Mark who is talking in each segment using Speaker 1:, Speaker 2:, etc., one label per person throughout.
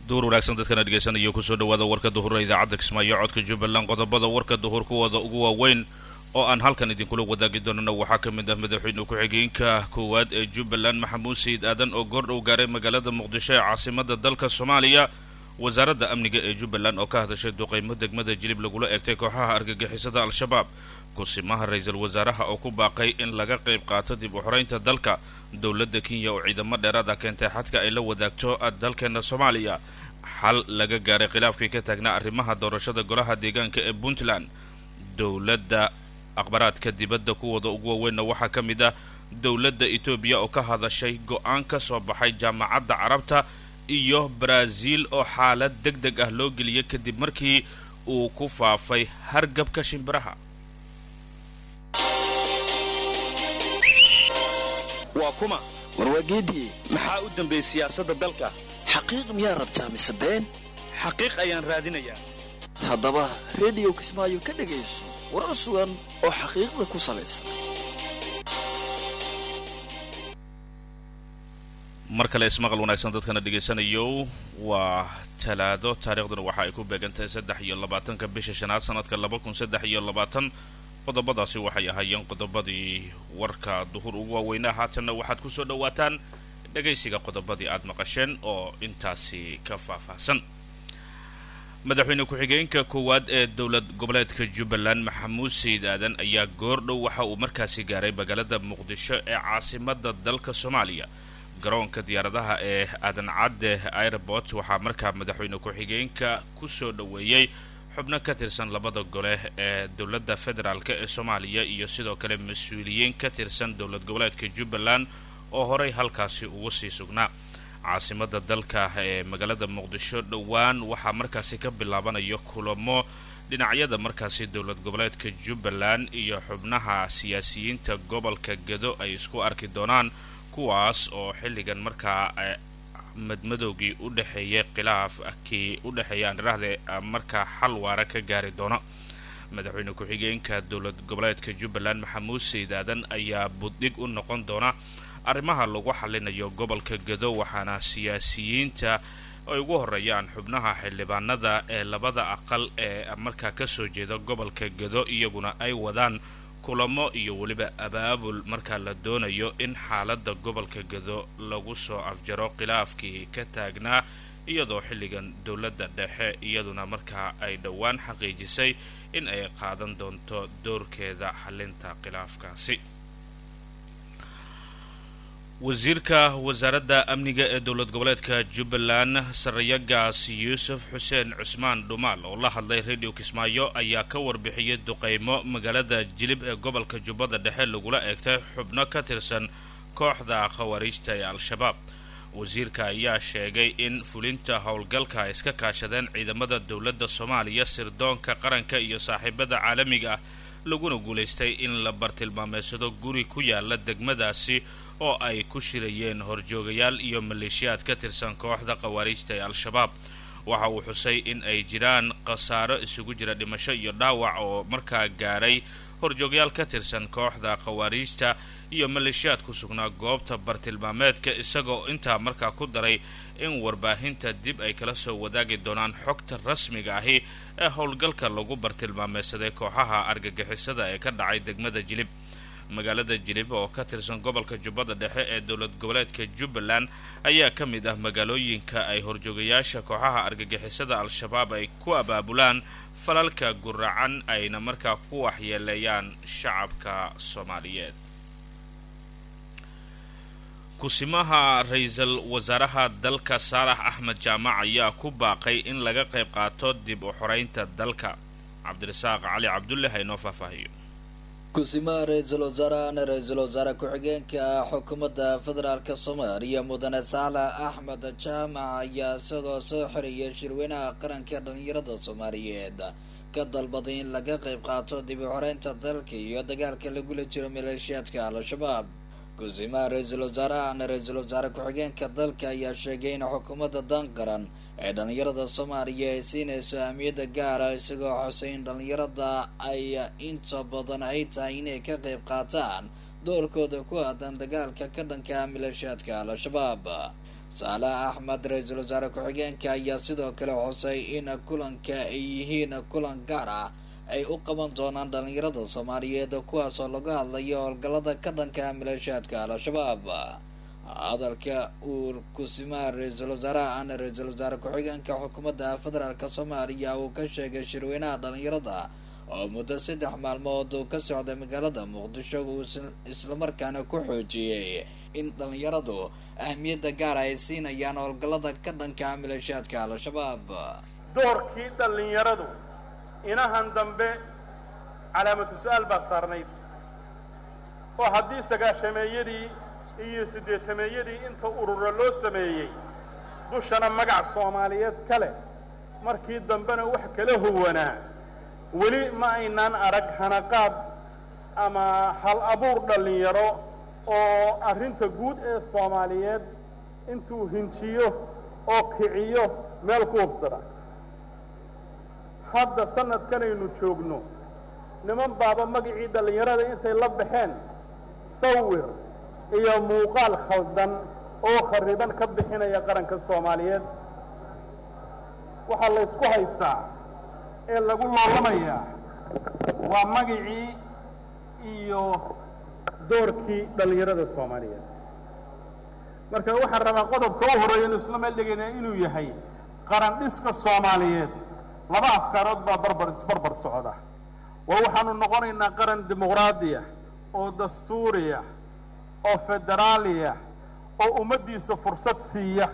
Speaker 1: duhur wanaagsan dadkana dhegaysanaya kusoo dhawaada warka duhura idaacadda kismaayo codka jubbaland qodobada warka duhur kuwooda ugu waaweyn oo aan halkan idinkula wadaagi doonana waxaa ka mid ah madaxweyne ku-xigeenka koowaad ee jubbaland maxamuud sayid aadan oo goordhow gaaray magaalada muqdisho ee caasimada dalka soomaaliya wasaaradda amniga ee jubbaland oo ka hadashay duqeymo degmada jilib lagula eegtay kooxaha argagixisada al-shabaab kusimaha ra-iisul wasaaraha oo ku baaqay in laga qayb qaato dib u xoreynta dalka dowladda kenya oo ciidamo dheeraada keentay xadka ay la wadaagto dalkeena soomaaliya xal laga gaaray khilaafkii ka taagnaa arrimaha doorashada golaha deegaanka ee puntland dowladda akhbaraadka dibadda kuwooda ugu waaweynna waxaa ka mid ah dowladda etoobiya oo ka hadashay go-aan ka soo baxay jaamacadda carabta iyo baraaziil oo xaalad deg deg ah loo geliyay kadib markii uu ku faafay hargabka shimbiraha
Speaker 2: waa kuma
Speaker 3: warwaageedii
Speaker 2: maxaa u dambeeyey siyaasadda dalka
Speaker 3: xaqiiq miyaa rabtaa mise been
Speaker 2: xaqiiq ayaan raadinayaa
Speaker 3: haddaba rediyo kismaayo ka dhegayso warar sugan oo xaqiiqda ku salaysan
Speaker 1: mar kale ismaqal wanaagsan dadkana dhegaysanayo waa talaado taariikhduna waxa ay ku beegantahay saddex iyo labaatanka bisha shanaad sanadka laba kun saddex iyo labaatan qodobadaasi waxay ahaayeen qodobadii warka duhur ugu waaweynaa haatanna waxaad kusoo dhawaataan dhegaysiga qodobadii aad maqasheen oo intaasi ka faahfaahsan madaxweyne ku-xigeenka koowaad ee dowlad goboleedka jubbaland maxamuud sayid aadan ayaa goordhow waxa uu markaasi gaaray magaalada muqdisho ee caasimada dalka soomaaliya garoonka diyaaradaha ee aadan cadde airport waxaa markaa madaxweyne ku-xigeenka kusoo dhoweeyey xubno ka tirsan labada gole ee dowladda federaalk ee soomaaliya iyo sidoo kale mas-uuliyiin ka tirsan dowlad goboleedka jubbaland oo horey halkaasi ugu sii sugnaa caasimada dalka ee magaalada muqdisho dhowaan waxaa markaasi ka bilaabanayo kulamo dhinacyada markaasi dowlad goboleedka jubbaland iyo xubnaha siyaasiyiinta gobolka gedo ay isku arki doonaan kuwaas oo xilligan markaa madmadowgii u dhexeeyay khilaafkii u dhexeeya andhiraahde markaa xal waara ka gaari doona madaxweyne ku-xigeenka dowlad goboleedka jubbaland maxamuud sayid aadan ayaa buddhig u noqon doona arrimaha lagu xalinayo gobolka gedo waxaana siyaasiyiinta ay ugu horeeyaan xubnaha xildhibaanada ee labada aqal ee markaa kasoo jeeda gobolka gedo iyaguna ay wadaan kulamo iyo weliba abaabul markaa la doonayo in xaaladda gobolka gedo lagu soo afjaro khilaafkii ka taagnaa iyadoo xilligan dowladda dhexe iyaduna markaa ay dhowaan xaqiijisay in ay qaadan doonto doorkeeda xalinta khilaafkaasi wasiirka wasaaradda amniga ee dowlad goboleedka jubbaland sarayagaas yuusuf xuseen cusmaan dhumaal oo la hadlay radio kismaayo ayaa ka warbixiyay duqeymo magaalada jilib ee gobolka jubbada dhexe lagula eegtay xubno ka tirsan kooxda khawaariijta ee al-shabaab wasiirka ayaa sheegay in fulinta howlgalka ay iska kaashadeen ciidamada dowladda soomaaliya sirdoonka qaranka iyo saaxiibada caalamiga ah laguna guulaystay in la bartilmaameysado guri ku yaala degmadaasi oo ay ku shirayeen horjoogayaal iyo maleeshiyaad ka tirsan kooxda khawaariijta ee al-shabaab waxa uu xusay in ay jiraan khasaaro isugu jira dhimasho iyo dhaawac oo markaa gaaray horjoogayaal ka tirsan kooxda khawaariijta iyo maleeshiyaad ku sugnaa goobta bartilmaameedka isagoo intaa markaa ku daray in warbaahinta dib ay kala soo wadaagi doonaan xogta rasmiga ahi ee howlgalka lagu bartilmaameysaday kooxaha argagixisada ee ka dhacay degmada jilib magaalada jilib oo ka tirsan gobolka jubbada dhexe ee dowlad goboleedka jubbaland ayaa ka mid ah magaalooyinka ay horjoogayaasha kooxaha argagixisada al-shabaab ay ku abaabulaan falalka guracan ayna markaa ku waxyeeleeyaan shacabka soomaaliyeed kusimaha ra-iisul wasaaraha dalka saalax axmed jaamac ayaa ku baaqay in laga qayb qaato dib u xoreynta dalka cabdirasaaq cali cabdulle ha inoo faahfaahiyo
Speaker 4: kusimaha ra-iisul wasaarahana ra-iisul wasaare ku-xigeenka xukuumadda federaalk soomaaliya mudane saalax axmed jaamac ayaa isagoo soo xiriyay shirweynaha qaranka dhalinyarada soomaaliyeed ka dalbaday in laga qayb qaato dib u xoreynta dalka iyo dagaalka lagula jiro maleeshiyaadka al-shabaab kusimaha ra-iisul wasaarahana ra-iisul wasaare ku-xigeenka dalka ayaa sheegay in xukuumadda dan qaran ee dhalinyarada soomaaliya ay siinayso ahmiyadda gaara isagoo xusay in dhalinyarada ay inta badan ay tahay inay ka qayb qaataan doorkooda ku aadan dagaalka ka dhanka maleeshiyaadka al-shabaab saalax axmed ra-iisul wasaare ku-xigeenka ayaa sidoo kale xusay in kulanka ay yihiin kulan gaar ah ay u qaban doonaan dhalinyarada soomaaliyeed kuwaasoo laga hadlayo howlgallada ka dhanka maleeshiyaadka al-shabaab hadalka uu kusimaha ra-iisul wasaaraha ana ra-iisul wasaare ku-xigeenka xukuumadda federaalk soomaaliya uu ka sheegay shirweynaha dhalinyarada oo muddo saddex maalmood uu ka socday magaalada muqdisho uu islamarkaana ku xoojiyey in dhalinyaradu ahmiyadda gaar ay siinayaan howlgallada ka dhanka maleeshiyaadka al-shabaab
Speaker 5: doorkii dhallinyaradu inahan dambe calaamatu su-aal baa saarnayd oo haddii sagaashameeyadii iyo siddeetameeyadii inta urura loo sameeyey dushana magac soomaaliyeed ka leh markii dambena wax kala huwanaa weli ma aynaan arag hanaqaad ama hal abuur dhallinyaro oo arrinta guud ee soomaaliyeed intuu hinjiyo oo kiciyo meel ku hubsada hadda sanadkanaynu joogno niman baaba magacii dhallinyarada intay la baxeen sawir iyo muuqaal khaldan oo khariban ka bixinaya qaranka soomaaliyeed waxaa la ysku haystaa ee lagu loolamayaa waa magacii iyo doorkii dhallinyarada soomaaliyeed marka waxaan rabaa qodobka u horeeya inu isla meel dhigayna inuu yahay qaran dhiska soomaaliyeed laba afkaarood baa barbar isbarbar socda waa waxaanu noqonaynaa qaran dimuqraadiya oo dastuuriya oo federaaliya oo ummaddiisa fursad siiya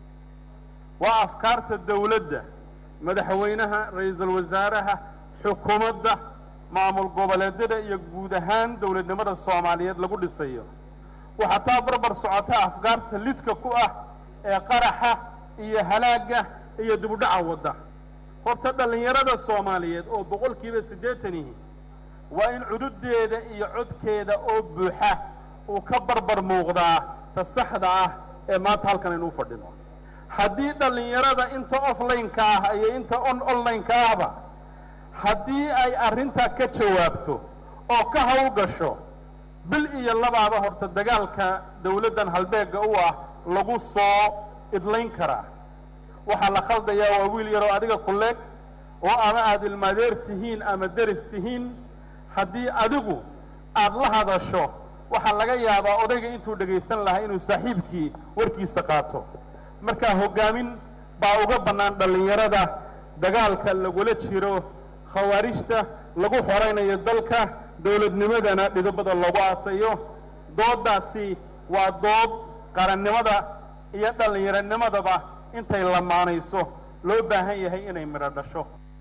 Speaker 5: waa afkaarta dawladda madaxweynaha ra-iisul wasaaraha xukuumadda maamul goboleedyada iyo guud ahaan dowladnimada soomaaliyeed lagu dhisayo waxaa taa barbar socota afkaarta lidka ku ah ee qaraxa iyo halaagga iyo dibudhaca wadda horta dhallinyarada soomaaliyeed oo boqolkiiba siddeetanihi waa in cududeeda iyo codkeeda oo buuxa uu ka barbar muuqdaa ta saxda ah ee maanta halkan aynu u fadhino haddii dhallinyarada inta offline-ka ah iyo inta on online-ka ahba haddii ay arrintaa ka jawaabto oo ka hawl gasho bil iyo labaaba horta dagaalka dawladdan halbeegga u ah lagu soo idlayn karaa waxaa la khaldayaa waa wiil yaroo adiga kuleeg oo ama aada ilmaadeer tihiin ama deris tihiin haddii adigu aada la hadasho waxaa laga yaabaa odayga intuu dhegaysan lahaa inuu saaxiibkii warkiisa qaato markaa hoggaamin baa uga bannaan dhallinyarada dagaalka lagula jiro khawaarijta lagu xoraynayo dalka dowladnimadana dhidobada loogu aasayo dooddaasi waa dood qarannimada iyo dhallinyaronimadaba intay lamaanayso loo baahan yahay inay midho dhasho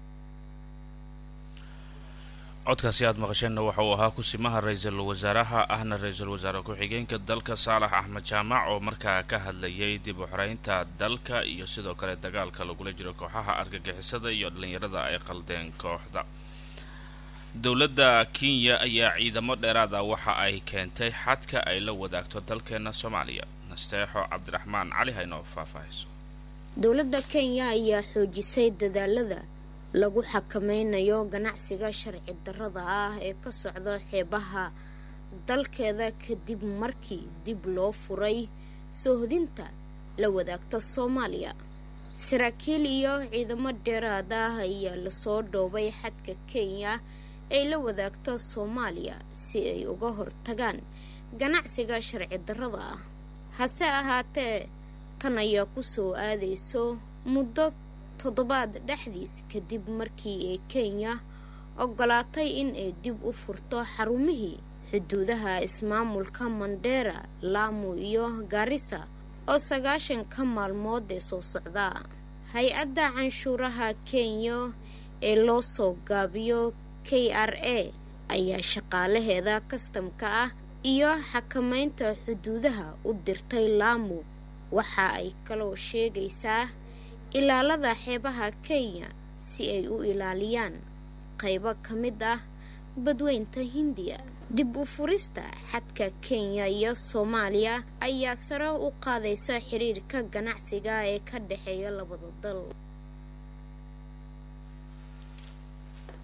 Speaker 1: codkaasi aada maqasheenna waxa uu ahaa kusimaha ra-iisul wasaaraha ahna ra-iisul wasaare ku-xigeenka dalka saalax axmed jaamac oo markaa ka hadlayay dib u xoreynta dalka iyo sidoo kale dagaalka lagula jiro kooxaha argagixisada iyo dhallinyarada ay qaldeen kooxda dowladda kenya ayaa ciidamo dheeraad ah waxa ay keentay xadka ay la wadaagto dalkeena soomaaliya nasteexo cabdiraxmaan cali haynoo faahfaahayso
Speaker 6: dowladda kenya ayaa xoojisay dadaalada lagu xakameynayo ganacsiga sharci darrada ah ee ka socda xeebaha dalkeeda kadib markii dib loo furay soohodinta la wadaagta soomaaliya saraakiil iyo ciidamo dheeraad ah ayaa lasoo dhoobay xadka kenya ay la wadaagto soomaaliya si ay uga hortagaan ganacsiga sharci darrada ah hase ahaatee tan ayaa kusoo aadayso muddo toddobaad dhexdiis kadib markii ay kenya ogolaatay in ay dib u furto xarumihii xuduudaha ismaamulka mandheera laamu iyo gaarisa oo sagaashanka maalmood ee soo socdaa hay-adda canshuuraha kenya ee loo soo gaabiyo k r a ayaa shaqaalaheeda kastamka ah iyo xakameynta xuduudaha u dirtay laamu waxa ay kaloo sheegaysaa ilaalada xeebaha kenya si ay u ilaaliyaan qaybo ka mid ah badweynta hindiya dib u furista xadka kenya iyo soomaaliya ayaa sare u qaadaysa xiriirka ganacsiga ee ka dhexeeya labada dal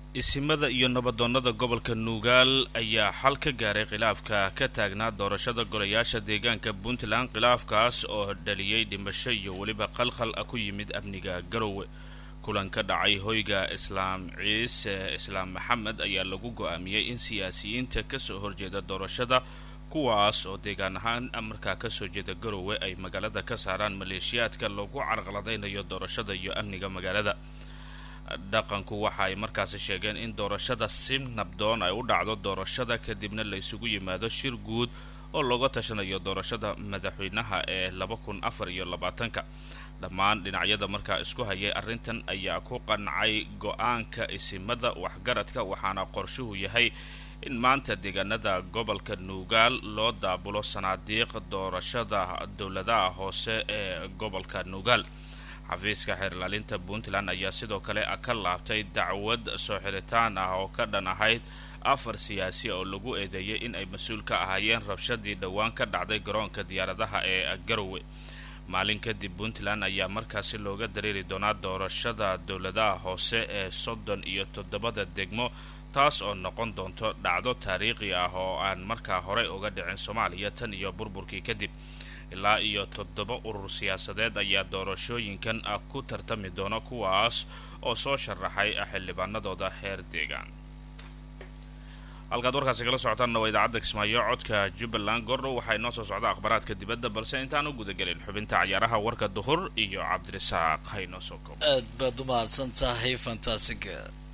Speaker 1: isimada iyo nabadoonnada gobolka nuugaal ayaa xal ka gaaray khilaafka ka taagnaa doorashada golayaasha deegaanka puntland khilaafkaas oo dhaliyey dhimasho iyo weliba qalkhal ku yimid amniga garowe kulan ka dhacay hoyga islaam ciise islaam maxamed ayaa lagu go-aamiyey in siyaasiyiinta kasoo horjeeda doorashada kuwaas oo deegaan ahaan markaa kasoo jeeda garowe ay magaalada ka saaraan maleeshiyaadka lagu carqaladaynayo doorashada iyo amniga magaalada dhaqanku waxa ay markaasi sheegeen in doorashada si nabdoon ay u dhacdo doorashada kadibna la isugu yimaado shir guud oo looga tashanayo doorashada madaxweynaha ee laba kun afar iyo labaatanka dhammaan dhinacyada markaa isku hayay arrintan ayaa ku qancay go-aanka isimada waxgaradka waxaana qorshuhu yahay in maanta deegaanada gobolka nuugaal loo daabulo sanaadiiq doorashada dowladaha hoose ee gobolka nuugaal xafiiska xeerlaalinta puntland ayaa sidoo kale ka laabtay dacwad soo xiritaan ah oo ka dhan ahayd afar siyaasi oo lagu eedeeyay in ay mas-uul ka ahaayeen rabshadii dhowaan ka dhacday garoonka diyaaradaha ee garowe maalin kadib puntland ayaa markaasi looga dareeri doonaa doorashada dowladaha hoose ee soddon iyo toddobada degmo taas oo noqon doonto dhacdo taariikhi ah oo aan markaa horey uga dhicin soomaaliya tan iyo burburkii kadib ilaa iyo toddoba urur siyaasadeed ayaa doorashooyinkan ku tartami doona kuwaas oo soo sharaxay xildhibaanadooda heer deegaan halkaad warkaasi kala socotaanna waa idaacadda kismaayo codka jubbaland gordhow waxaa inoo soo socda akhbaaraadka dibadda balse intaan u gudagelin xubinta cayaaraha warka duhur iyo cabdirasaaq haynoo soo koob
Speaker 4: aad baad u mahadsan tahay fantasiga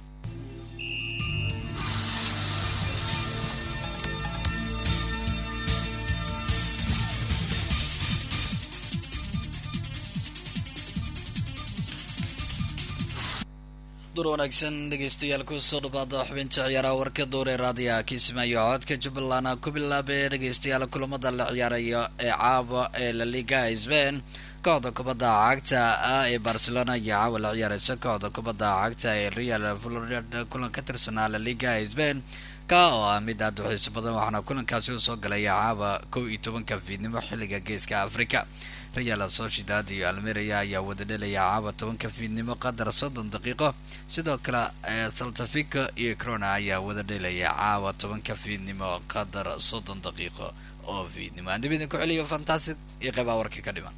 Speaker 4: dur wanaagsan dhegeystayaal kusoo dhawaada xubinta ciyaaraha warka dowr ee raadiyaha kismaayo codka jubbaland ku bilaabay dhegeystayaal kulamada la ciyaarayo ee caawa ee la liga sbain kooxda kubadda cagta ah ee barcelona ayaa caawa la ciyaareysa kooxda kubadda cagta ee real florida kulan ka tirsanaa la liga sbain ka oo ah mid aada u xiiso badan waxaana kulankaasi usoo galaya caawa kow iyo tobanka fiidnimo xilliga geeska africa real sociedad iyo almeria ayaa wada dhelaya caawa tobanka fiidnimo qadar soddon daqiiqo sidoo kale saltafico iyo crona ayaa wada dhelaya caawa tobanka fiidnimo qadar soddon daqiiqo oo fiidnimo aan dib idinku celiyo fantastic iyo qeybaa warka ka dhiman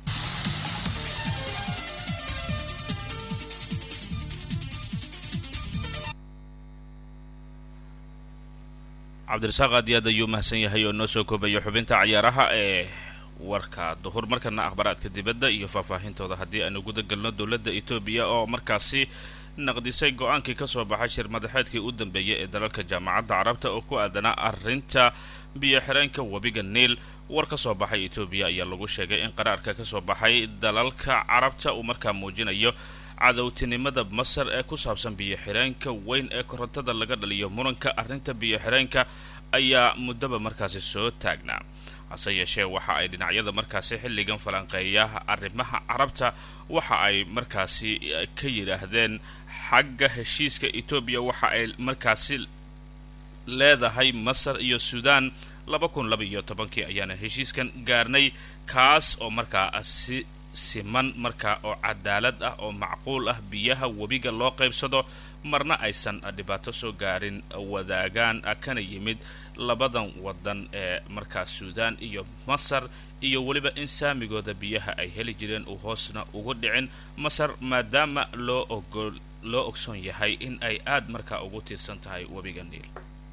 Speaker 1: cabdirasaaq aad iyo aad ayuu mahadsan yahay oo noo soo koobayo xubinta cayaaraha ee warka duhur markana akhbaaraadka dibadda iyo faahfaahintooda haddii aanu guda galno dowladda etoobiya oo markaasi naqdisay go-aankii ka soo baxay shir madaxeedkii u dambeeyay ee dalalka jaamacadda carabta oo ku aadanaa arrinta biyo xireenka webiga niil war ka soo baxay etoobiya ayaa lagu sheegay in qaraarka ka soo baxay dalalka carabta uu markaa muujinayo cadowtinimada masar ee ku saabsan biyo xireenka weyn ee korontada laga dhaliyo muranka arrinta biyo xireenka ayaa muddaba markaasi soo taagnaa hase yeeshee waxa ay dhinacyada markaasi xilligan falanqeeya arrimaha carabta waxa ay markaasi ka yidhaahdeen xagga heshiiska etoobiya waxa ay markaasi leedahay masar iyo suudaan laba kun laba iyo tobankii ayaana heshiiskan gaarnay kaas oo markaa si siman markaa oo cadaalad ah oo macquul ah biyaha webiga loo qaybsado marna aysan dhibaato soo gaarin wadaagaan kana yimid labadan wadan ee markaa suudaan iyo masar iyo weliba in saamigooda biyaha ay heli jireen uu hoosna ugu dhicin masar maadaama loo ogol loo ogsoon yahay in ay aad markaa ugu tiirsan tahay webiga niil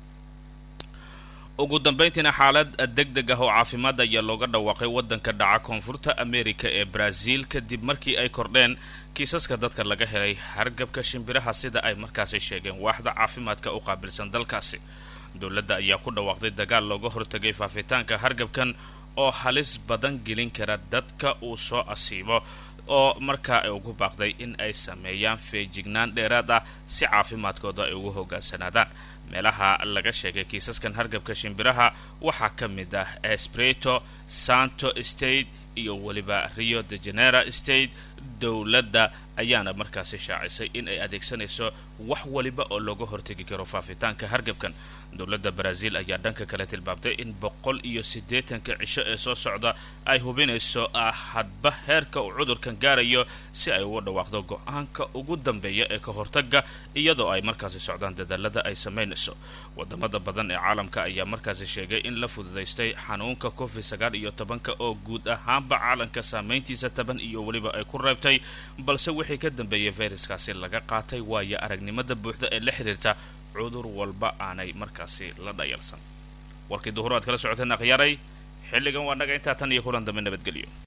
Speaker 1: ugu dambayntiina xaalad deg deg ah oo caafimaad ayaa looga dhawaaqay waddanka dhaca koonfurta america ee brazil kadib markii ay kordheen kiisaska dadka laga helay hargabka shimbiraha sida ay markaasi sheegeen waaxda caafimaadka u qaabilsan dalkaasi dowladda ayaa ku dhawaaqday dagaal looga hortagay faafitaanka hargabkan oo halis badan gelin kara dadka uu soo asiibo oo markaa ay ugu baaqday in ay sameeyaan feejignaan dheeraad ah si caafimaadkooda ay ugu hogaansanaadaan meelaha laga sheegay kiisaskan hargabka shimbiraha waxaa ka mid ah espreto santo state iyo weliba rio de janera state dowladda ayaana markaasi shaacisay in ay adeegsanayso wax waliba oo looga hortegi karo faafitaanka hargebkan dowladda brazil ayaa dhanka kale tilmaamtay in boqol iyo siddeetanka cisho ee soo socda ay hubinayso ah hadba heerka uu cudurkan gaarayo si ay uga dhawaaqdo go-aanka ugu dambeeya ee ka hortaga iyadoo ay markaasi socdaan dadaalada ay samaynayso wadamada badan ee caalamka ayaa markaasi sheegay in la fududaystay xanuunka covid sagaal iyo tobanka oo guud ahaanba caalamka saameyntiisa taban iyo weliba ay ku reebtay balse wixii ka dambeeyay fayraskaasi laga qaatay waayo aragnimada buuxda ee la xiriirta cudur walba aanay markaasi la dhayalsan warkii duhur aad kala socoteen akhyaaray xilligan waa naga intaa tan iyo kulan dambe nabadgelyo